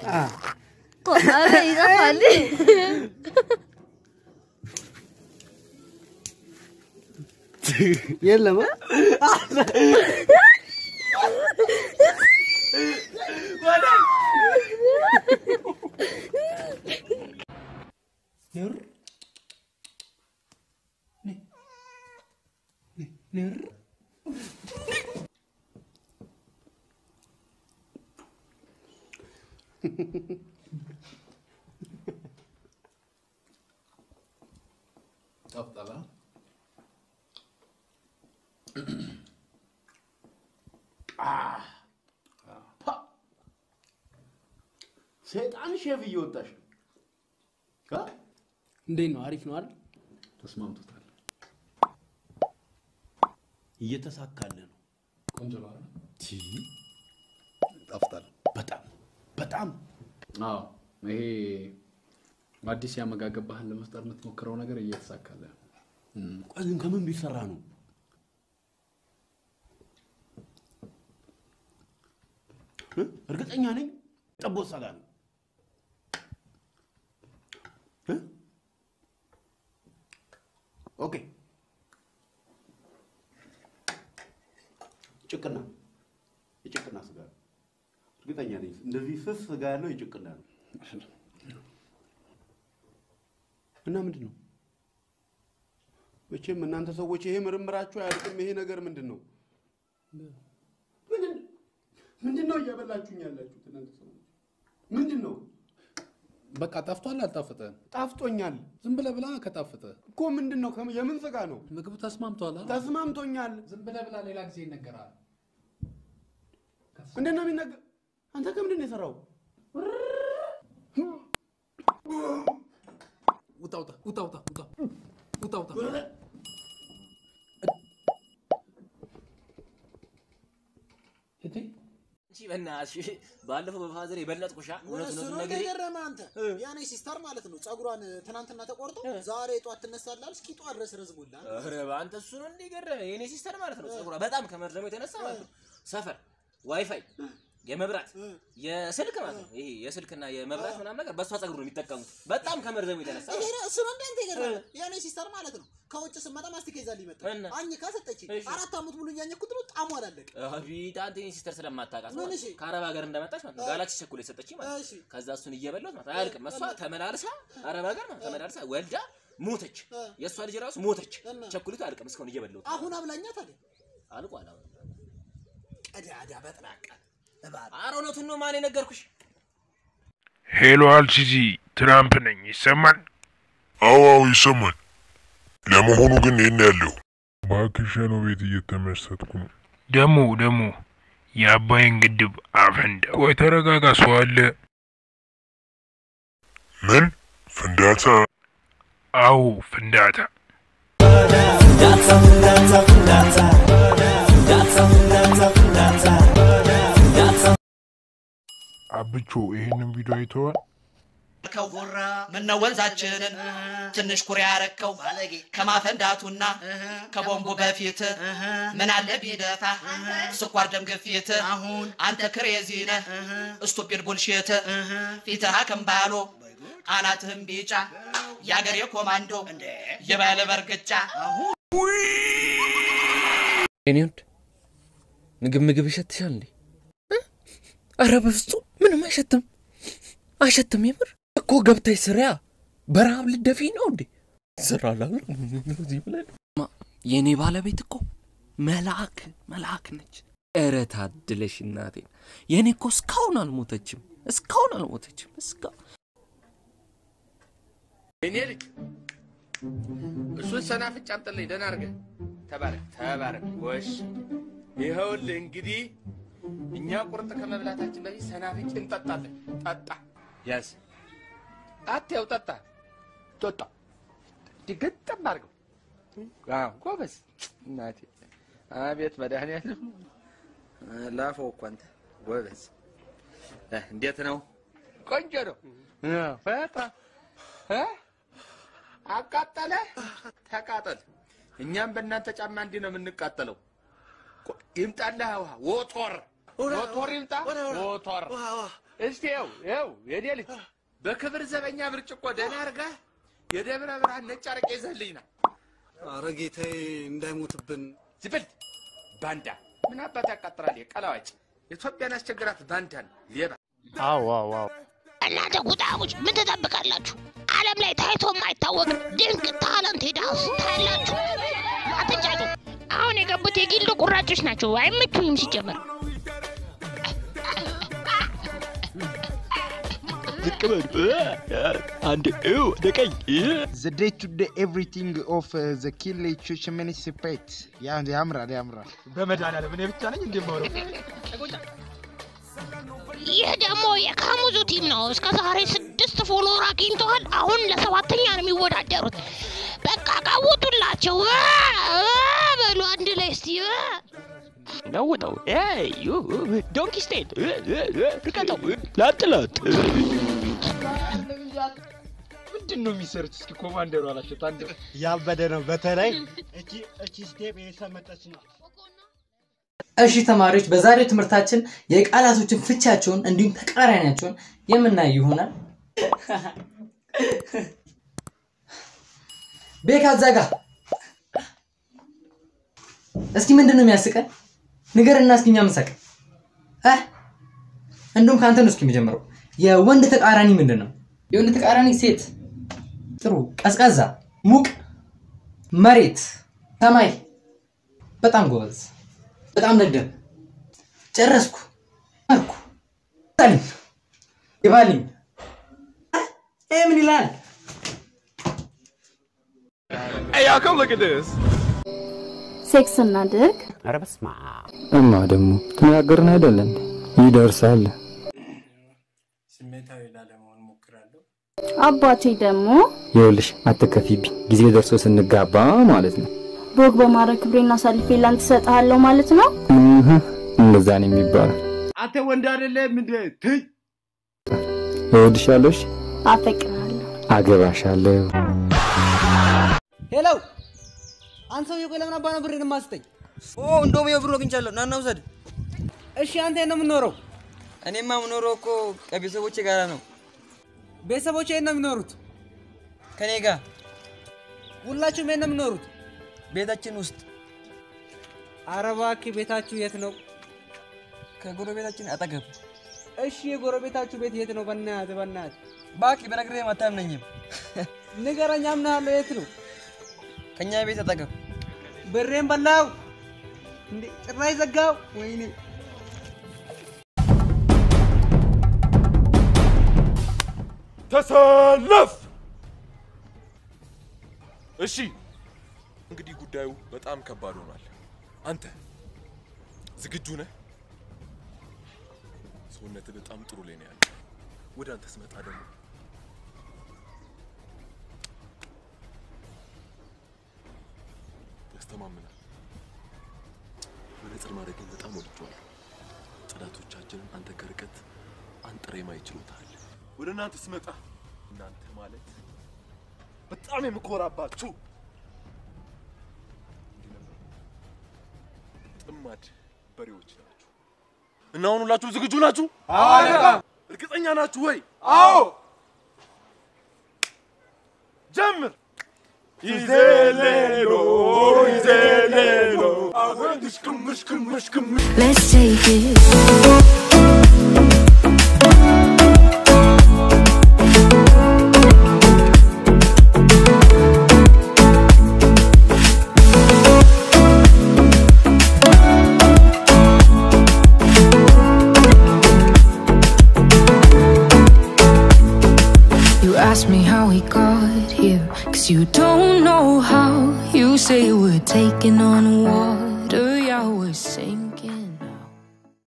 ኧረ ይጠፋል። የለም ንር ንር ጠፍጠላ ሰይጣን ሼፍ እየወጣሽ ነው። አ? እንዴት ነው? አሪፍ ነው አይደል? ተስማምቶታል። እየተሳካለ ነው። ቆንጆ ነው አይደል? ቲ ጠፍጣል። በጣም በጣም አዎ ይሄ አዲስ የአመጋገብ ባህል ለመፍጠር የምትሞክረው ነገር እየተሳካለ ነው። ቆይ ግን ከምን ቢሰራ ነው? እ? እርግጠኛ ነኝ ጠቦት ሰጋ ነው። እ? ኦኬ ጭቅና የጭቅና ስጋ ነው። እርግጠኛ ነኝ እንደዚህ ስስ ስጋ ያለው የጭቅና ነው። እና ምንድን ነው መቼም እናንተ ሰዎች ይሄ ምርምራችሁ አያልቅም። ይሄ ነገር ምንድን ነው? ምንድን- ምንድን ነው እያበላችሁኝ ያላችሁት እናንተ ሰዎች? ምንድን ነው? በቃ ጠፍቷል። አልጣፈጠ ጣፍጦኛል ዝም ብለህ ብላ ከጣፈጠ እኮ ምንድን ነው? ከም- የምን ስጋ ነው? ምግቡ ተስማምቷል። አይደል? ተስማምቶኛል። ዝም ብለህ ብላ፣ ሌላ ጊዜ ይነገራል። እንዴት ነው የሚነገር? አንተ ከምንድን ነው የሰራው? ውጣ ውጣ ውጣ ውጣ ውጣ ውጣ ውጣ። እንዴ እሺ በእናትሽ ባለፈው በፋዘር የበለጥኩሻ እውነት እሱ እውነቱን ነው ነግሬ እንደገረመ አንተ ያኔ ሲስተር ማለት ነው ጸጉሯን ትናንትና ተቆርጦ ዛሬ ጧት ትነሳላል እስኪ ጧት ድረስ ረዝሞላል ኧረ በአንተ እሱ ነው እንዲገረመ የኔ ሲስተር ማለት ነው ጸጉሯ በጣም ከመርዘሙ የተነሳ ማለት ነው ሰፈር ዋይፋይ የመብራት የስልክ ማለት ነው ይሄ የስልክና የመብራት ምናምን ነገር በእሷ ጸጉር ነው የሚጠቀሙት በጣም ከመርዘሙ የተነሳ ይሄ ነው እሱ ነው እንዳንተ የገረመ ያኔ ሲስተር ማለት ነው ከውጭ ስመጣ ማስቲካ ይዛልኝ መጣ እና? አኝካ ሰጠችኝ እሺ። አራት አመት ሙሉ እያኘኩት ነው ጣሙ አላለቀ አቤት አንተ የኔ ሲስተር ስለማታውቃት ምን ማለት እሺ? ነው። ከአረብ ሀገር እንደመጣች ማለት ነው ጋላክሲ ቸኮሌት የሰጠችኝ ማለት እሺ። ነው ከዛ እሱን እየበላሁት ማለት ነው አያልቅም እሷ ተመላልሳ አረብ ሀገር ማለት ነው ተመላልሳ ወልዳ ሞተች የእሷ ልጅ ራሱ ሞተች እና? ቸኮሌቱ አያልቅም እስካሁን እየበላሁት አሁን አብላኛ ታዲያ አልቋል አሁን ቀዳዳ በጥራቃ እባብ ኧረ እውነቱን ነው ማን የነገርኩሽ ሄሎ አልሲሲ ትራምፕ ነኝ። ይሰማል? አዎ አዎ ይሰማል። ለመሆኑ ግን የት ነው ያለው? እባክሽ ነው ቤት እየተመሰጥኩ ነው። ደሞ ደሞ የአባይን ግድብ አፈንዳ። ቆይ ተረጋጋ፣ ሰው አለ። ምን ፍንዳታ? አዎ ፍንዳታ። አብቾ ይሄንን ቪዲዮ አይተዋል? ከው ጉራ ምነው ወንዛችንን ትንሽ ኩሬ ያረከው ከማፈንዳቱና ከቦምቡ በፊት ምን አለ ቢደፋ ስኳር ደም ግፊት አሁን አንተ ክሬዚ ነህ ስቱፒድ ቡልሽት ፊትህ አከምባሎ አናትህም ቢጫ የአገሬ ኮማንዶ የባለ በርግጫ የኔ ወድ ምግብ ምግብ ይሸትሻል እንዴ? እ? ኧረ በፍጹም ምንም አይሸትም፣ አይሸትም። የምር እኮ ገብተሽ ስሪያ። በረሃብ ልደፊ ነው እንዴ? ስራ ላሉ እዚህ ብለን ማ- የኔ ባለቤት እኮ መልአክ መልአክ ነች። ኧረ ታድለሽ እናቴ። የኔ እኮ እስካሁን አልሞተችም፣ እስካሁን አልሞተችም። እስካሁን እኔ ልጅ እሱን ሰናፍጭ አምጥልኝ ደህና አድርገህ ተባረክ ተባረክ ጎሽ ይኸውልህ እንግዲህ እኛ ቁርጥ ከመብላታችን በፊት ሰናፍጭ እንጠጣለን ጠጣ ያዝ አትያው ጠጣ ጠጣ ድግጥም አድርገው አዎ ጎበዝ እናቴ አቤት መድኃኒዓለም ላፈው እኮ አንተ ጎበዝ እ፣ እንዴት ነው ቆንጆ ነው በጣም እ? አቃጠለ ተቃጠል። እኛም በእናንተ ጫማ እንዲህ ነው የምንቃጠለው። ቆ- ይምጣልህ ውሃ ዎቶር ዎቶር ይምጣ ዎቶር እስቲ ይኸው ይኸው የኔ ልጅ በክብር ዘበኛ ብርጭቆ ደህና አድርገህ የደብረ ብርሃን ነጭ አረቄ ይዘህልኝ ና። አረ ጌታዬ እንዳይሞትብን። ዝብል ባንዳ ምን አባት ያቃጥራል? ቀላዋጭ ኢትዮጵያን አስቸግራት ባንዳን ሌባ አዎ አዎ አዎ እናንተ ጉዳዮች ምን ትጠብቃላችሁ? ዓለም ላይ ታይቶ የማይታወቅ ድንቅ ታለንት ዳንስ ታያላችሁ። አትንጫጩ። አሁን የገቡት የጊልዶ ቁራጮች ናቸው። አይመቹኝም ሲጀመር። ዝቅ በሉ አንድ ወደ ቀኝ The day to day everything of uh, the kill municipate ያ ያምራል ያምራል። በመድኃኒዓለም እኔ ብቻ ነኝ እንደማወራው ይህ ደግሞ የካሙዙ ቲም ነው። እስከ ዛሬ ስድስት ፎሎወር አግኝተዋል። አሁን ለሰባተኛ ነው የሚወዳደሩት። በቃ ቀውጡላቸው እ እ በሉ አንድ ላይ እስቲ እ ነው ነው ዩ ዶንኪ ስቴት ርቀተው ላጥ ላጥ ምንድን ነው የሚሰሩት? እስኪ ኮማንደሩ አላቸው። ታንደ ያበደ ነው። በተለይ እቺ እቺ ስቴፕ የሰመጠች ነው። እሺ ተማሪዎች በዛሬው ትምህርታችን የቃላቶችን ፍቻቸውን እንዲሁም ተቃራኒያቸውን የምናይ ይሆናል። ቤካ እዛ ጋ እስኪ ምንድን ነው የሚያስቀን? ንገርና እስኪ እኛ ምንሳቅ እ? እንዲሁም ከአንተ ነው እስኪ የሚጀምረው። የወንድ ተቃራኒ ምንድን ነው? የወንድ ተቃራኒ ሴት። ጥሩ። ቀዝቃዛ፣ ሙቅ፣ መሬት፣ ሰማይ። በጣም ጎበዝ። በጣም ደደብ። ጨረስኩ። አልኩ። ታልኝ ይባልኝ። ይሄ ምን ይላል? Hey, y'all, come look at this. ሴክስ እናድርግ። ኧረ በስመ አብ። እማ ደግሞ ተነጋገርን አይደለም ይደርሳል። ስሜታዊ ላለመሆን ሞክራለሁ። አባቴ ደግሞ ይኸውልሽ አትከፊብኝ፣ ጊዜ ደርሶ ስንጋባ ማለት ነው። ቦግ በማድረግ ክብሬን አሳልፌ ላንተ እሰጥሃለሁ ማለት ነው። እህ፣ እንደዛ ነው የሚባለው። አንተ ወንድ አይደለም እንዴ? ትይ እወድሻለሁ፣ እሺ? አፈቅርሃለሁ። አገባሻለሁ። ሄሎ አንተ ሰውዬ ቆይ ለምን አባ ነው ብሬን የማስጠኝ? ኦ እንደውም የብሩ አግኝቻለሁ። ና እና ውሰድ። እሺ አንተ የት ነው የምኖረው? እኔማ የምኖረው እኮ ከቤተሰቦቼ ጋር ነው። ቤተሰቦቼ የት ነው የሚኖሩት? ከኔ ጋር ሁላችሁም የት ነው የምኖሩት? ቤታችን ውስጥ። ኧረ እባክህ ቤታችሁ የት ነው? ከጎረቤታችን አጠገብ። እሺ የጎረቤታችሁ ቤት የት ነው? በእናትህ በእናትህ እባክህ በነግሬህም አታምነኝም። ንገረኝ፣ አምናለሁ። የት ነው? ከኛ ቤት አጠገብ። ብሬን በላው እንዴ? ጭራሽ ዘጋው። ወይኔ ተሰለፍ። እሺ፣ እንግዲህ ጉዳዩ በጣም ከባድ ሆኗል። አንተ ዝግጁ ነህ? ሰውነትህ በጣም ጥሩ ላይ ነው ያለው። ወደ አንተ ስመጣ ደግሞ ያስተማምናል። መነጽር ማድረግን በጣም ወድጄዋለሁ። ጠላቶቻችንን አንተ ከርቀት አንጥሬ ማየት ችሎታል። ወደ እናንተ ስመጣ እናንተ ማለት በጣም የምኮራባችሁ እንዲህ ነበር። ጥማድ በሬዎች ናችሁ እና አሁን ሁላችሁም ዝግጁ ናችሁ? አዎ አለቃ። እርግጠኛ ናችሁ ወይ? አዎ። ጀምር። ይዘሌሎ ይዘሌሎ አሁን ሽክም ሽክም ሽክም Let's take it. You ask me how we got here, cause you don't know how. You say we're taking on water, yeah, we're sinking.